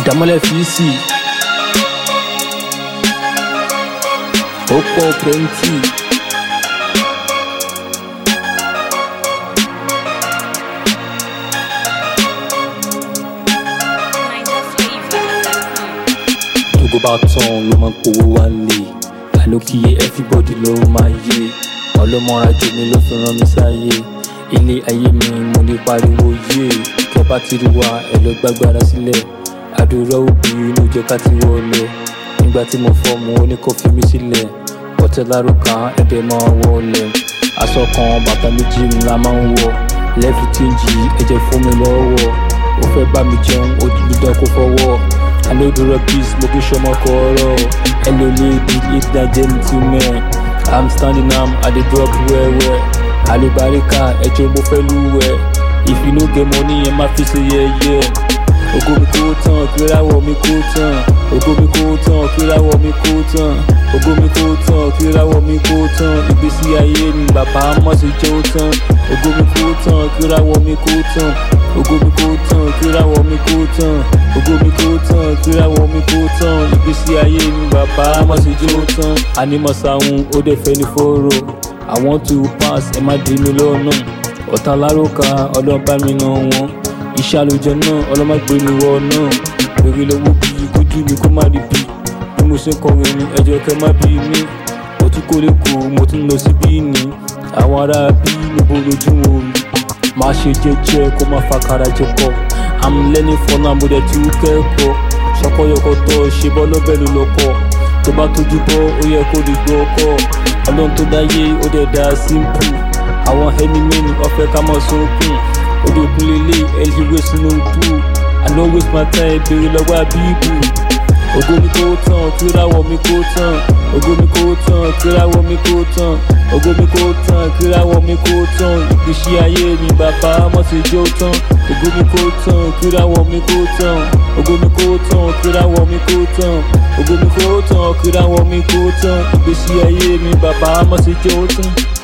Dámọ́lẹ̀ fi sí. Ó pọ̀ plenty. Tógo bá tán ló máa ń powó wálé. Àlókìyé everybody ló máa yé. Ọlọ́mọra jù mí ló fi rán mi sáyé. Ilé ayé mi mo lè pariwo yé. Kẹ́ bá ti rí wa ẹ lọ gbàgbára sílẹ̀. Àdúrà òbí inú jẹ́ ká ti wọlé. Nígbà tí mo fọ́ mu ó ní kó fi mí sílẹ̀. Ọ̀tẹ̀ lárúkà ẹ̀dẹ̀ máa wọlé. Aṣọ kan bàtà méjì ńlá máa ń wọ̀. Lẹ́fì tí ń jì ẹ̀jẹ̀ fún mi lọ́wọ́. Ó fẹ́ bá mi jẹun ó di dídán kó fọwọ́. I know the rap is mo kì í ṣọmọ kọ̀ọ̀rọ̀. Hello lady, it's that gentleman. I'm standing am, I dey drop well well. Àlùbáríkà ẹ̀jẹ̀ mo fẹ́ lúwẹ̀. If you no get money, ẹ má fi ṣe yẹ̀yẹ́. Ògo mi kó tán, kíráwọ̀ mi kó tán. Ògo mi kó tán, kíráwọ̀ mi kó tán. Ògo mi kó tán, kíráwọ̀ mi kó tán. Ìgbésí ayé mi bàbá mọ̀ sí jẹ́ ó tán. Ògo mi kó tán, kíráwọ̀ mi kó tán. Ògo mi kó tán, kíráwọ̀ mi kó tán. Ògo mi kó tán, kíráwọ̀ mi kó tán. Ìgbésí ayé mi bàbá mọ̀ sí jẹ́ ó tán. Ànímọ̀ sàwọn ó dẹ̀ fẹ́ ní fóró. I want to pass, ẹ má dì mí lọ́nà. Ọ̀tá lárúkà ọlọ́ba mi nà wọ́n. Iṣẹ́ àlùjọ náà ọlọ́mọgbé mi wọ náà. Bèrè lọ́wọ́ bí kójú mi kó má rí bí. Bí mo ṣe ń kọrin ni ẹjọ́ kẹ́ má bí mi. Mo tún kórè kù, mo tún lọ sí bí ní. Àwọn ará bí níbo lójú wọn rí. Má ṣe jẹ́jẹ́ kó má fa kara jẹ pọ̀. I'm learning for now, mo dẹ̀ ti ń kẹ́kọ̀ọ́. Ṣọkọyọkọtọ̀ ṣe bọ́ lọ́bẹ̀ ló lọ́kọ̀. Tó bá tójú bọ́, ó yẹ kó lè gbọ́ ọkọ̀. Ọlọ́run tó dáyé, ó dẹ̀ dá simple. Àwọn ẹni mẹ́ni ọ̀fẹ́ ká mọ̀ sókun. Odò òkun lélẹ̀ ẹ̀lẹ́wẹ̀ sínú pú. I no waste my time, béèrè lọ́wọ́ àbíbù. Ògo mi kó tán, kíráwọ̀ mi kó tán. Ògo mi kó tán, kíráwọ̀ mi kó tán. Ògo mi kó tán, kíráwọ̀ mi kó tán. Ìgbésí ayé mi bàbá mọ̀ sí jó tán. Ògo mi kó tán, kíráwọ̀ mi kó tán. Ògo mi kó tán, kíráwọ̀ mi kó tán. Ògo mi kó tán, kíráwọ̀ mi kó tán. Ìgbésí ayé mi bàbá mọ̀ sí jó tán.